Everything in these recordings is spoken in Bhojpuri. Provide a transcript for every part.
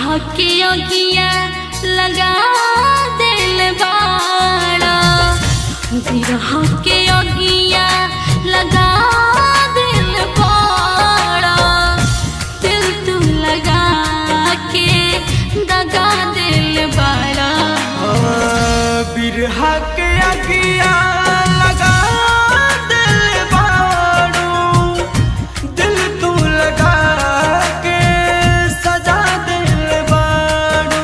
के अगिया लगा दिल बाड़ा बिरह के अगिया लगा दिल बाड़ा दिल तू लगा के दगा दिल बाड़ा बिरहा के अगिया लगा दिल बारू दिल तू लगा के सजा दिल बारू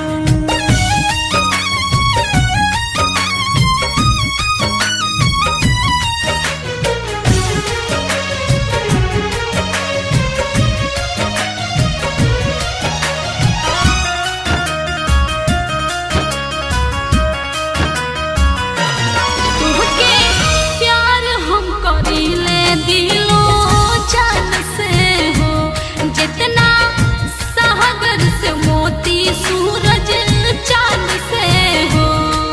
तुहके प्यार हम करीले दिलो जान से हो जितना सागर से मोती सूरज चांद से हो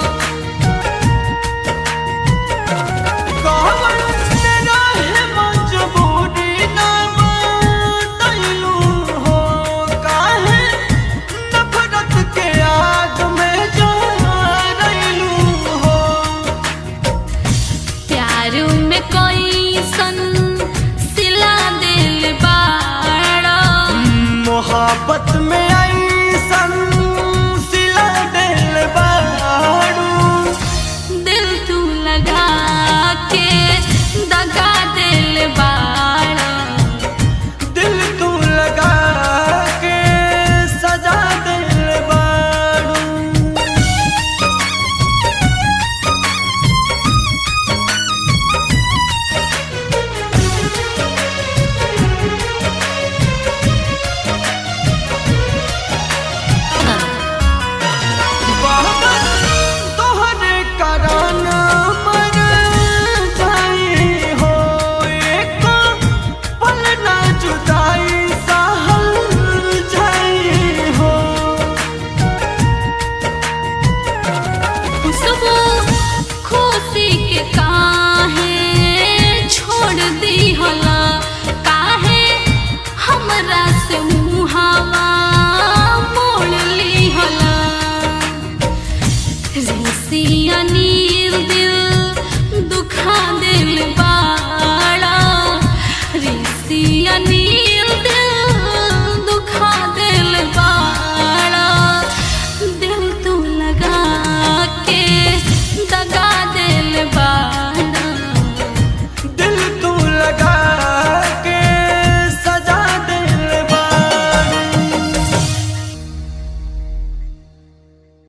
कवन रहे मजबूरी ना बताइलू हो काहे नफरत के आग में जलैलू हो प्यार में कोई सन सिला दिल बाड़ा मोहब्बत में ऐसन सिला दिल बारू दिल तू लगा के दगा